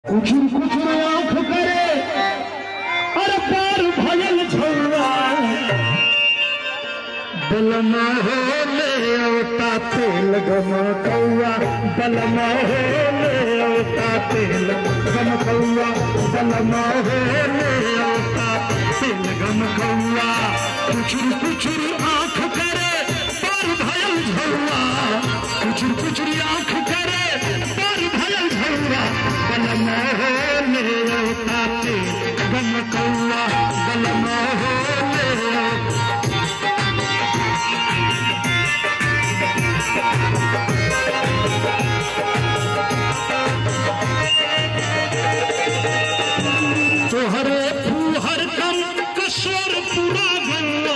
कुछुर कुछुर आंख करे अरे पार भयल झौरा बलमा हो ले औता तेल गम कौआ बलमा हो ले औता तेल गम कौआ बलमा हो ले औता तेल गम कौआ कुछुर कुछुर आंख करे पार भयल झौरा कुछुर कुछुर आंख करे पार भयल झौरा बलमा हो ले औता तेल गम कौआ बलमा हो ले औता तोहरे फूहर कम कशोर पूरा गंगा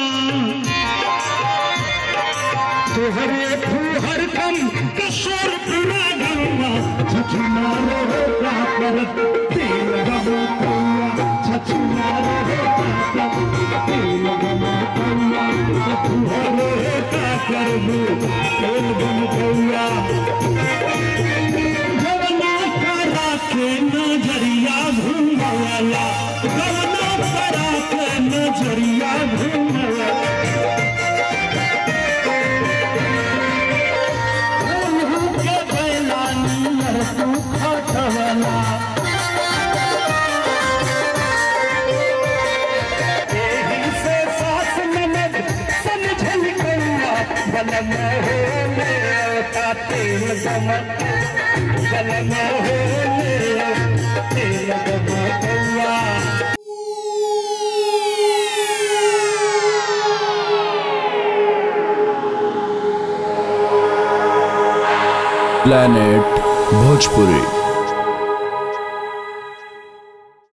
तोहरे फूहर कम कशोर पूरा गंगा छछुना रो का कर तेल गमो कौआ छछुना रो का कर तेल गमो कौआ छछुना का कर तेल गमो कौआ गवना करा के नजरिया घूमवाला गवना करा के नजरिया घूमवाला उन्हू के बैला नियर तू खटवला एही से सास ननद समझल कौआ बलम हो ले औता तेल गमक बलम हो ले तेल गमक कौआ planet bhojpuri